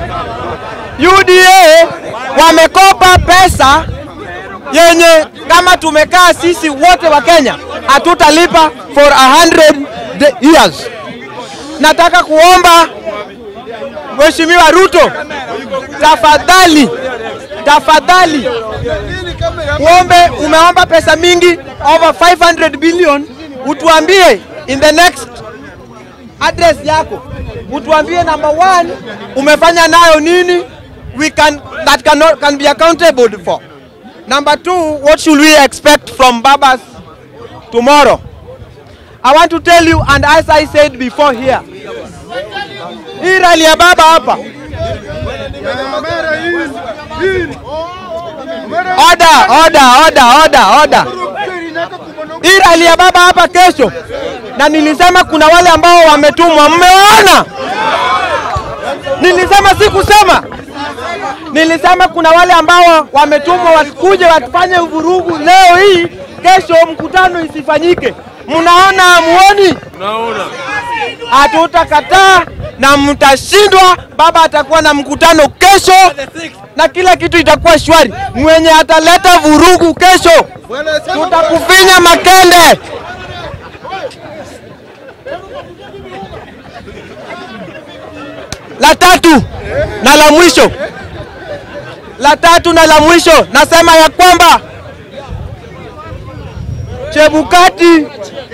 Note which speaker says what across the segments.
Speaker 1: UDA wamekopa pesa yenye kama tumekaa sisi wote wa Kenya hatutalipa for a hundred years. Nataka kuomba Mheshimiwa Ruto, tafadhali tafadhali, uombe, umeomba pesa mingi over 500 billion, utuambie in the next address yako, utuambie number one, umefanya nayo nini we can that cannot, can be accountable for. Number two, what should we expect from Babas tomorrow? I want to tell you and as I said before here, hii rally ya baba hapa Order, order, order, order, order. Hii rally ya baba hapa kesho, na nilisema kuna wale ambao wametumwa, mmewaona? Nilisema si kusema, nilisema kuna wale ambao wametumwa wakuje wafanye vurugu leo hii, kesho mkutano isifanyike. Mnaona, muoni? Hatutakataa na mtashindwa. Baba atakuwa na mkutano kesho na kila kitu itakuwa shwari. Mwenye ataleta vurugu kesho, tutakufinya makende. La tatu na la mwisho, la tatu na la mwisho, nasema ya kwamba Chebukati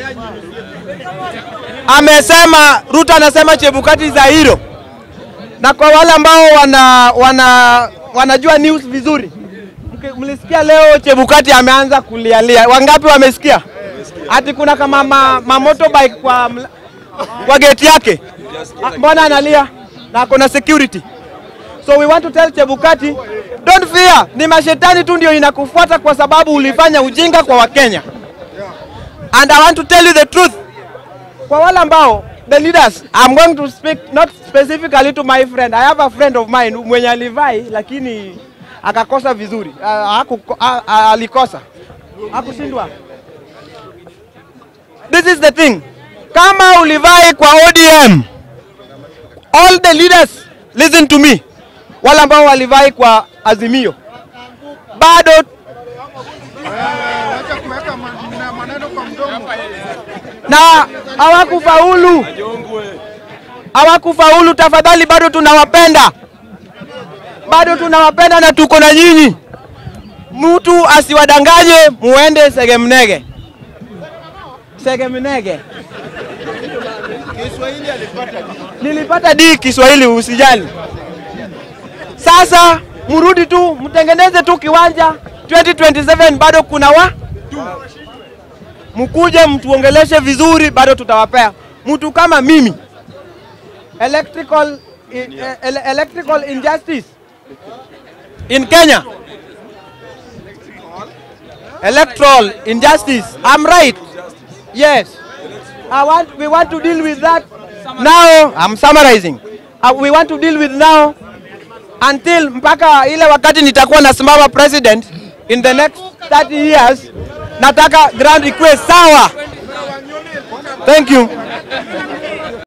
Speaker 1: amesema, Ruto anasema Chebukati za hero, na kwa wale ambao wana, wana, wanajua news vizuri, mke- mlisikia leo Chebukati ameanza kulialia. Wangapi wamesikia? Ati kuna kama ma, ma motorbike kwa, mla- kwa gate yake. Ah, Mbona analia na kuna security? So we want to tell Chebukati, don't fear, ni mashetani tu ndio inakufuata kwa sababu ulifanya ujinga kwa Wakenya. And I want to tell you the truth. Kwa wale ambao the leaders, I'm going to speak not specifically to my friend. I have a friend of mine mwenye alivai lakini akakosa vizuri. Uh, haku, uh, uh, alikosa. Hakushindwa. This is the thing. Kama ulivai kwa ODM, all the leaders listen to me. Wale ambao walivai kwa Azimio bado na hawakufaulu, hawakufaulu. Tafadhali, bado tunawapenda, bado tunawapenda na tuko na nyinyi. Mtu asiwadanganye muende Segemnege, Segemnege. Nilipata D Kiswahili, usijali. Sasa mrudi tu mtengeneze tu kiwanja 2027 bado kuna wa mkuje mtuongeleshe vizuri, bado tutawapea mtu kama mimi electrical, i- ele- electrical injustice in Kenya electoral injustice I'm right yes I want we want to deal with that now I'm summarizing uh, we want to deal with now until mpaka ile wakati nitakuwa nasimama president in the next 30 years nataka ground ikuwe sawa thank you